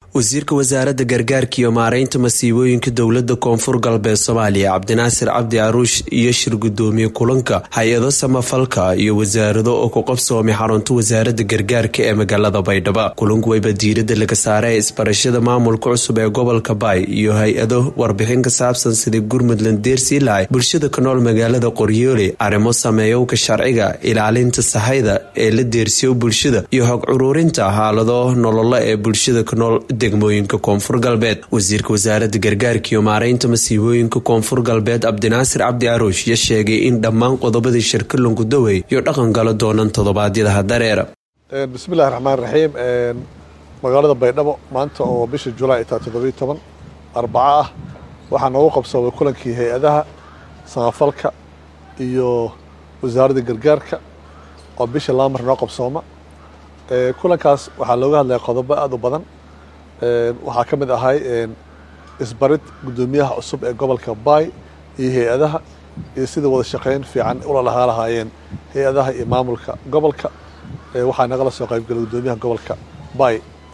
wasiirka wasaaradda gargaarka iyo maareynta masiibooyinka dowlada koonfur galbeed soomaaliya cabdinaasir cabdi caruush iyo shir gudoomiye kulanka hay-ado samafalka iyo wasaarado oo ku qabsoomay xarunta wasaaradda gargaarka ee magaalada baydhabo kulanku wayba diirada laga saaray isbarashada maamulka cusub ee gobolka baay iyo hay-ado warbixin ka saabsan sidii gurmudland deersii lahay bulshada ka nool magaalada qoryoole arrimo sameeyowka sharciga ilaalinta sahayda ee la deersiyo bulshada iyo hog curuurinta xaalado nololo ee bulshada ka nool degmooyinka koonfur galbeed wasiirka wasaaradda gargaarka iyo maareynta masiibooyinka koonfur galbeed cabdinaasir cabdi caruush ya sheegay in dhammaan qodobadii shirka lungudawey iyo dhaqan galo doonaan toddobaadyadaha dareera bismillahi raxmaan raxiim magaalada baydhabo maanta oo bisha julaay taa toddobiyo toban arbaco ah waxaa noogu qabsoomay kulankii hay-adaha samafalka iyo wasaaradda gargaarka oo bisha laamar noo qabsooma kulankaas waxaa looga hadlaya qodobo aada u badan waxaa ka mid ahay isbarid guddoomiyaha cusub ee gobolka baay iyo hay-adaha iyo sida wada shaqeyn fiican ula lahaa lahaayeen hay-adaha iyo maamulka gobolka waxaa nagala soo qaybgalay guddoomiyaha gobolka baay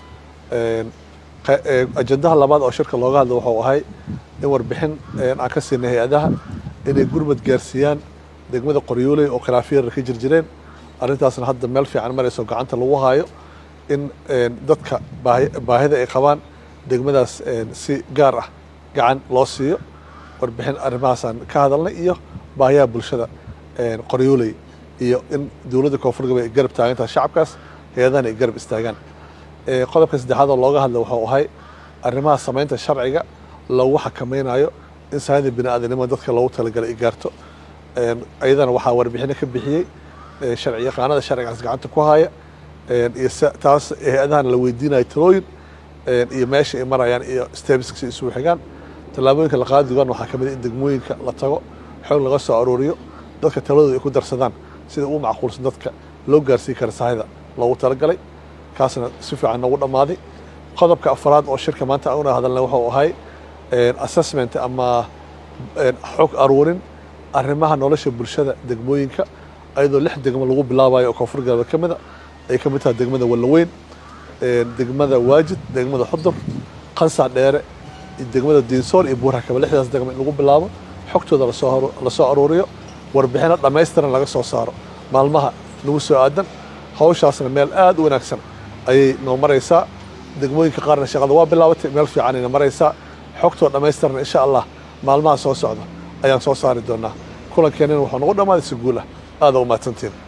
ajendaha labaad oo shirka looga hadla wuxuu ahay in warbixin aan ka siinay hay-adaha inay gurmad gaarsiiyaan degmada qoryooley oo khilaafyara ka jir jireen arrintaasna hadda meel fiican marayso gacanta lagu haayo in dadka baahida ay qabaan degmadaas si gaar ah gacan loo siiyo warbixin arrimahaasaan ka hadalnay iyo baahiyaha bulshada qoryooley iyo in dowladda koonfur galbeed ay garab taagantaha shacabkaas hay-adahana ay garab istaagaan qodobka saddexaad oo looga hadla wuxuu ahay arrimaha samaynta sharciga lagu xakamaynayo in sahanida bini aadanimada dadka loogu talagalay ay gaarto ayadana waxaa warbixino ka bixiyey sharci yaqaanada sharcigaas gacanta ku haya iyo taas hay-adahana la weydiinayo talooyin iyo meesha ay marayaan iyo stebiska si isugu xigaan tallaabooyinka la qaadi doon waxaa ka mid in degmooyinka la tago xoog laga soo arooriyo dadka taladooda ay ku darsadaan sida ugu macquulsan dadka loo gaarsiin kara sahayda loogu talagalay kaasna si fiican noogu dhammaaday qodobka afraad oo shirka maanta una hadalna wuxuu ahay assessment ama xog aruurin arrimaha nolosha bulshada degmooyinka ayadoo lix degmo lagu bilaabayo oo koonfur galbeed ka mida ay ka mid tahay degmada wallaweyn degmada waajid degmada xudur qansac dheere degmada diinsool iyo buurhakaba lixdaas degmo in lagu bilaabo xogtooda lasoo aruuriyo warbixino dhammaystiran laga soo saaro maalmaha nagu soo aadan hawshaasna meel aada u wanaagsan ayay noo maraysaa degmooyinka qaarna shaqada waa bilaabatay meel fiicanayna maraysaa xogtoo dhammaystiran insha allah maalmaha soo socda ayaan soo saari doonaa kulankeenina wuxuu nagu dhammaaday si guul ah aada u mahadsantiin